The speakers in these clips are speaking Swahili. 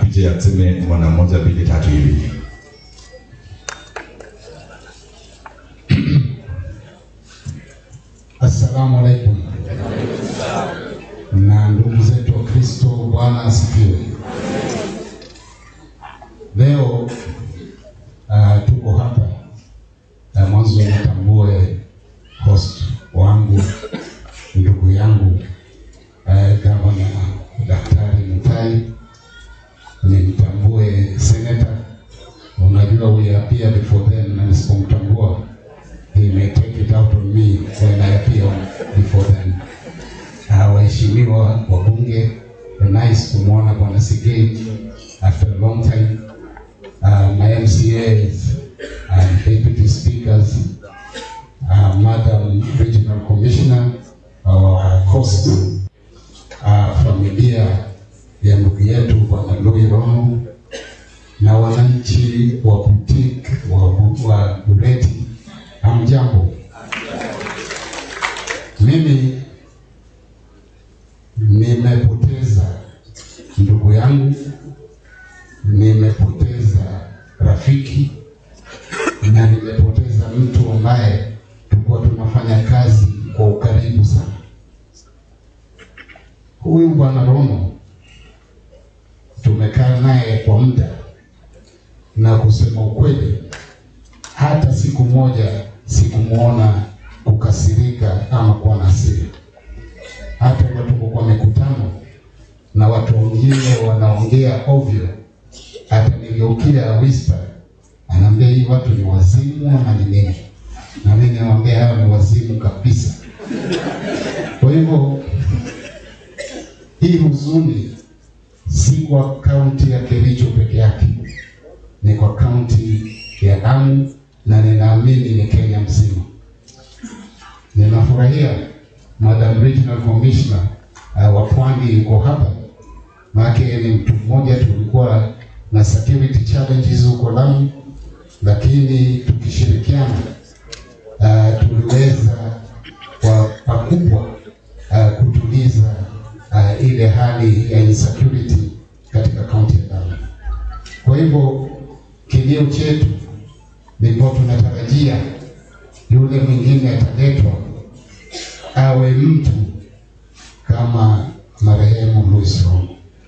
akuje aseme mwana moja mbili tatu hivi. Assalamu alaikum. Na ndugu zetu wa Kristo, Bwana asifiwe. Leo uh, tuko hapa uh, mwanzo nitambue host wangu ndugu yangu uh, gavana Daktari Mutai, nimtambue senator. Unajua we appear before them, na nisipomtambua he may take it out on me when I appear before them. Uh, waheshimiwa wabunge, nice kumwona bwana Sigei after a long time. Uh, my MCAs and deputy speakers, uh, Madam Regional Commissioner, our host, uh, familia ya ndugu yetu bwana Louis Rono na wananchi wa boutique wa, wa Bureti, hamjambo. Mimi nimepoteza ndugu yangu, nimepoteza rafiki na nimepoteza mtu ambaye tulikuwa tunafanya kazi kwa ukaribu sana. Huyu bwana Rono tumekaa naye kwa muda, na kusema ukweli, hata siku moja sikumwona kukasirika ama kuwa na hasira. Hata kwa tuko kwa mikutano na watu wengine wanaongea ovyo, hata nigeukia whisper, anaambia hii watu ni wazimu ama ni nini? Na mimi naongea hao ni wazimu kabisa. Kwa hivyo hii huzuni si kwa kaunti ya Kericho peke yake, ni kwa kaunti ya Lamu na ninaamini ni Kenya mzima. Ninafurahia Madam Regional Commissioner uh, wa Pwani yuko hapa, maana ni mtu mmoja. Tulikuwa na security challenges huko Lamu, lakini tukishirikiana uh, tuliweza kwa pakubwa uh, kutuliza uh, ile hali ya insecurity katika kaunti ya Lamu. Kwa hivyo kilio chetu ni kwa tunatarajia yule mwingine ataletwa awe mtu kama marehemu Louis Rono,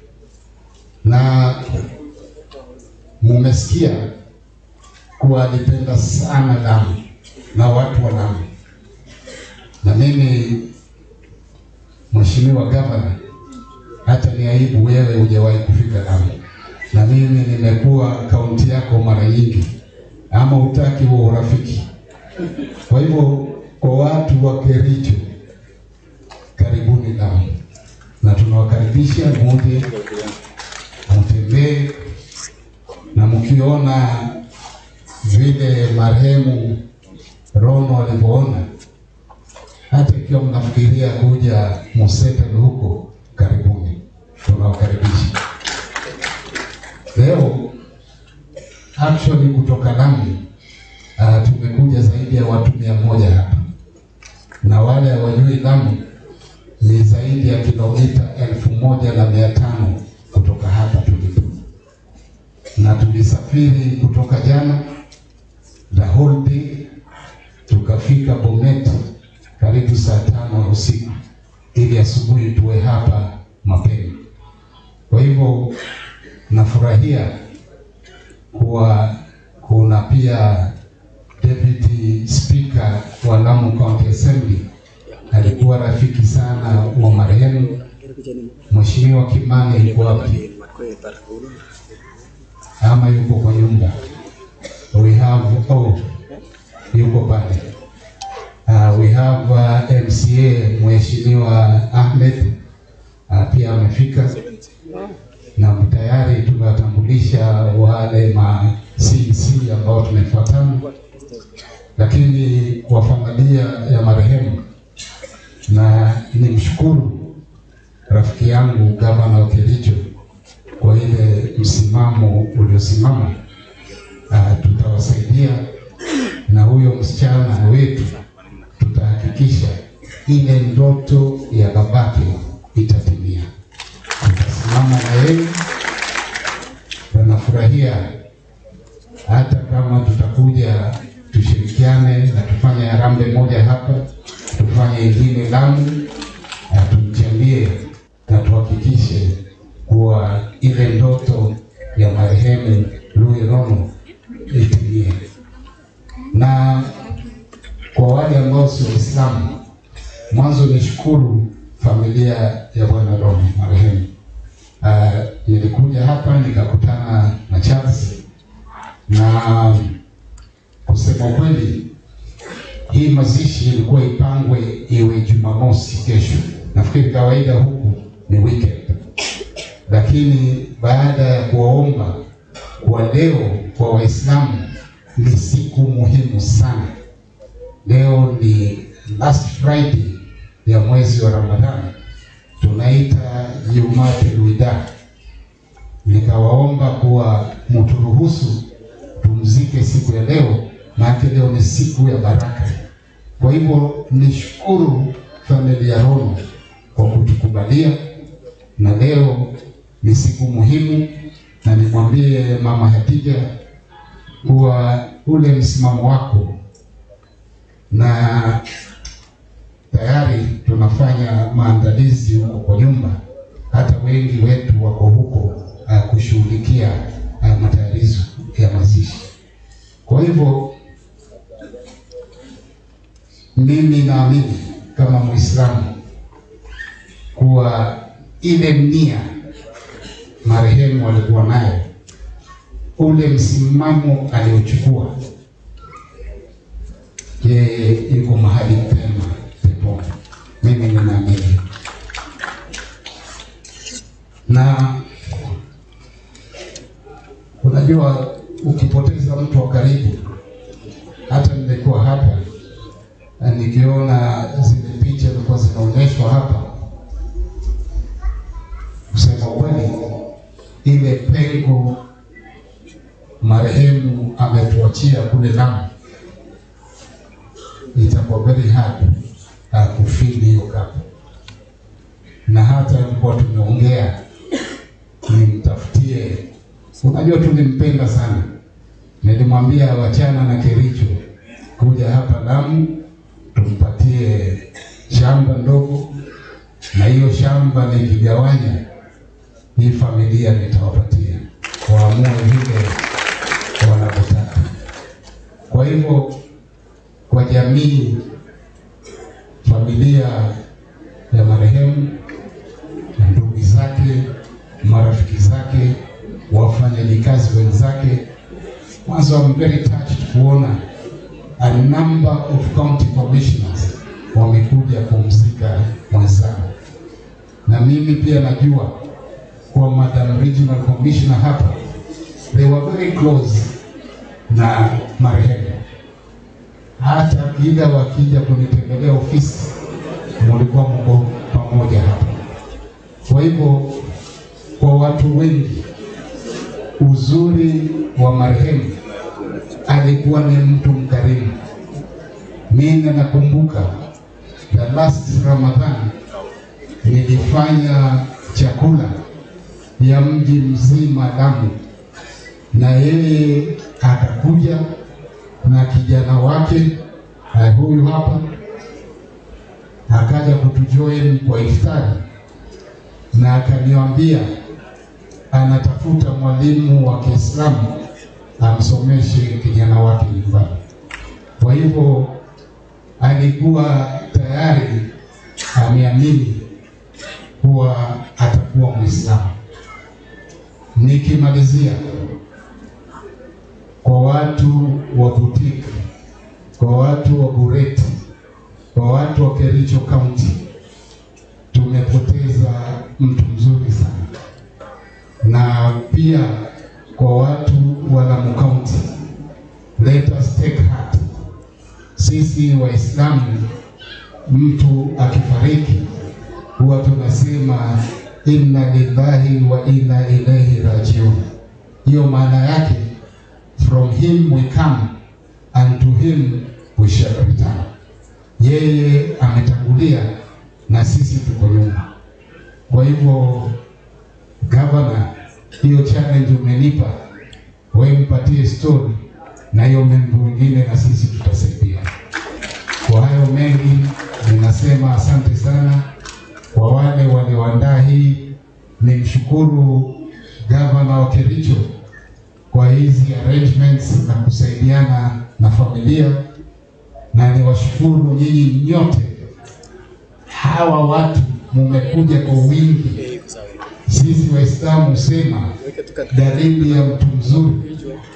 na mumesikia kuwa alipenda sana Lamu na watu wa Lamu, na mimi Mheshimiwa Gavana, hata ni aibu wewe hujawahi kufika Lamu, na mimi nimekuwa kaunti yako mara nyingi, ama utaki huo urafiki. Kwa hivyo kwa watu wa Kericho, karibuni Lamu, na tunawakaribisha muje mtembee, na mkiona vile marehemu Rono alivyoona hata ikiwa mnafikiria kuja Musetele huko, karibuni, tunawakaribisha. Leo actually kutoka Lamu uh, tumekuja zaidi ya watu mia moja hapa, na wale hawajui Lamu ni zaidi ya kilomita elfu moja na mia tano kutoka hapa tulipo, na tulisafiri kutoka jana the whole day tukafika Bomet karibu saa tano usiku ili asubuhi tuwe hapa mapema. Kwa hivyo nafurahia kuwa kuna pia deputy speaker wa Lamu County Assembly alikuwa rafiki sana wa marehemu Mheshimiwa Kimani. Yuko wapi? Ama yuko kwa nyumba? We have oh, yuko pale. Uh, we have uh, MCA Mheshimiwa Ahmed uh, pia amefika na tayari tumewatambulisha wale ma CC ambao tumefuatana, lakini kwa familia ya marehemu, na nimshukuru rafiki yangu gavana wa Kericho kwa ile msimamo uliosimama. Uh, tutawasaidia na huyo msichana wetu tutahakikisha ile ndoto ya babake itatimia. Tutasimama na yeye nitafurahia hata kama tutakuja tushirikiane na tufanye harambee moja hapa, tufanye ingine Lamu, na tumchangie na tuhakikishe kuwa ile ndoto ya marehemu Louis Rono itimie. Na kwa wale ambao si Waislamu, mwanzo nishukuru familia ya bwana Rono marehemu. Uh, nilikuja hapa nikakutana na Charles na kusema kweli, hii mazishi ilikuwa ipangwe iwe Jumamosi kesho. Nafikiri kawaida huku ni weekend, lakini baada ya kuwaomba kwa leo kwa Waislamu ni siku muhimu sana. Leo ni last Friday ya mwezi wa Ramadhani, tunaita Jumatul Wida. Nikawaomba kuwa mturuhusu tumzike siku ya leo, maana leo ni siku ya baraka. Kwa hivyo nishukuru familia Rono kwa kutukubalia, na leo ni siku muhimu, na nimwambie mama Hatija kuwa ule msimamo wako na tayari tunafanya maandalizi huko kwa nyumba, hata wengi wetu wako huko uh, kushughulikia uh, matayarisho ya mazishi. Kwa hivyo mimi naamini kama Muislamu kuwa ile nia marehemu alikuwa nayo, ule msimamo aliochukua, yeye yuko mahali pema peponi. Mimi ninaamini na unajua, ukipoteza mtu wa karibu, hata nilikuwa hapa na nikiona zile picha zilikuwa zinaonyeshwa hapa, kusema kweli, ile pengo marehemu ametuachia kule Lamu itakuwa very hard uh, kufili hiyo kapu, na hata tulikuwa tumeongea nimtafutie. Unajua, tulimpenda sana, nilimwambia wachana na Kericho kuja hapa Lamu tumpatie shamba ndogo, na hiyo shamba nikigawanya, hii familia nitawapatia waamue vile wanavyotaka. Kwa hivyo kwa jamii, familia ya marehemu, ndugu zake, marafiki zake, wafanyakazi wenzake, mwanzo I'm very touched kuona a number of county commissioners wamekuja kumzika mwenzao, na mimi pia najua kwa madam regional commissioner hapa, they were very close na marehemu hata kila wakija kunitembelea ofisi mulikuwa mko pamoja hapa. Kwa hivyo kwa watu wengi, uzuri wa marehemu alikuwa ni mtu mkarimu. Mimi nakumbuka the last Ramadhan nilifanya chakula ya mji mzima Lamu, na yeye akakuja na kijana wake uh, huyu hapa akaja kutujoin kwa iftari, na akaniambia anatafuta mwalimu wa Kiislamu amsomeshe kijana wake nyumbani. Kwa hivyo alikuwa tayari ameamini kuwa atakuwa Mwislamu. Nikimalizia kwa watu wa Butiki, kwa watu wa Bureti, kwa watu wa Kericho County, tumepoteza mtu mzuri sana, na pia kwa watu wa Lamu County, let us take heart. Sisi Waislamu, mtu akifariki huwa tunasema inna lillahi wa inna ilaihi rajiun. Hiyo maana yake from him we come and to him we shall return. Yeye ametangulia na sisi tuko nyuma. Kwa hivyo, gavana, hiyo challenge umenipa wewe mpatie story na hiyo membo mwingine, na sisi tutasaidia. Kwa hayo mengi, ninasema asante sana kwa wale walioandaa hii. Nimshukuru gavana wa Kericho kwa hizi arrangements na kusaidiana na familia, na niwashukuru nyinyi nyote. Hawa watu mumekuja kwa wingi. Sisi Waislamu husema dalili ya mtu mzuri,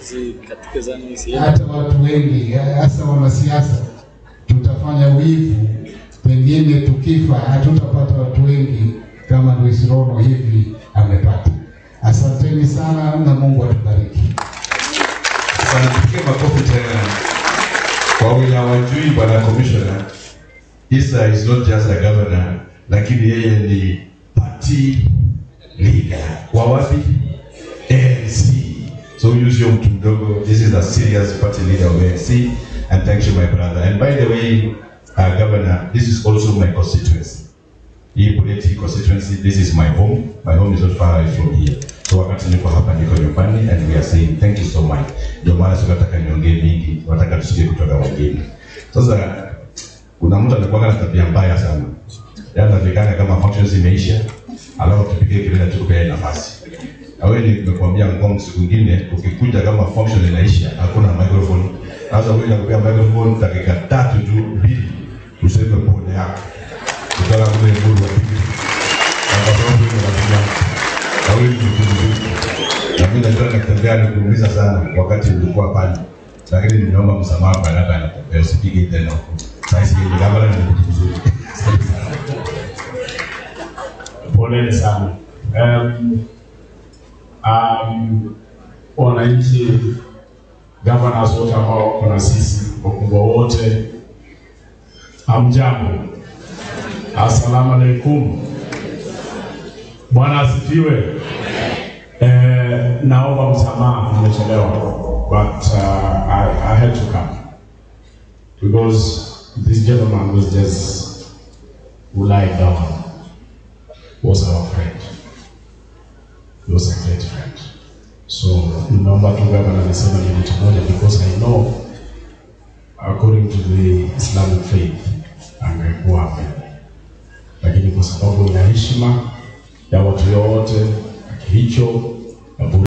hata watu wengi, hasa wanasiasa, tutafanya wivu, pengine tukifa hatutapata watu wengi kama Luis Rono hivi amepata. Asanteni sana na Mungu atubariki. Wanatupigia makofi tena kwa wenye hawajui bwana commissioner. Isa is not just a governor, lakini yeye ni party leader wa wapi? ANC. So huyu sio mtu mdogo. This is a serious party leader of ANC and thank you my brother. And by the way, uh, governor, this is also my constituency. Hii Bureti constituency, this is my home. My home is not far away from here. So wakati niko hapa niko nyumbani and we are saying thank you so much. Ndio maana sikataka niongee mingi, nataka tusikie kutoka wengine. Sasa kuna mtu anakuwa na tabia mbaya sana. Yaani anafikana kama functions imeisha, alafu tupige kelele tukupe nafasi. Na wewe nimekuambia ngong siku nyingine ukikuja kama function inaisha, hakuna microphone. Sasa wewe unakupea microphone dakika tatu tu mbili useme pole yako kutoka kule Mbulu wa pili. Na kwa sababu hiyo nakuja na wewe ni mtu mzuri. Na mimi najua nakutembea nikuumiza sana wakati ulikuwa pale. Lakini nimeomba msamaha kwa labda nakupea usipige tena huko. Sasa hivi gavana ni mtu mzuri. Asante sana. Poleni sana. Um, um, wananchi, governors wote ambao wako na sisi, wakubwa wote, hamjambo. Assalamu alaikum. Bwana asifiwe. Eh, naomba msamaha, nimechelewa but uh, I, I had to come because this gentleman was just lying down was our friend. He was a great friend. So nimeomba tu gavana niseme minute moja because I know according to the Islamic faith angekuwa hapa, lakini kwa sababu ya heshima ya watu wote, Kericho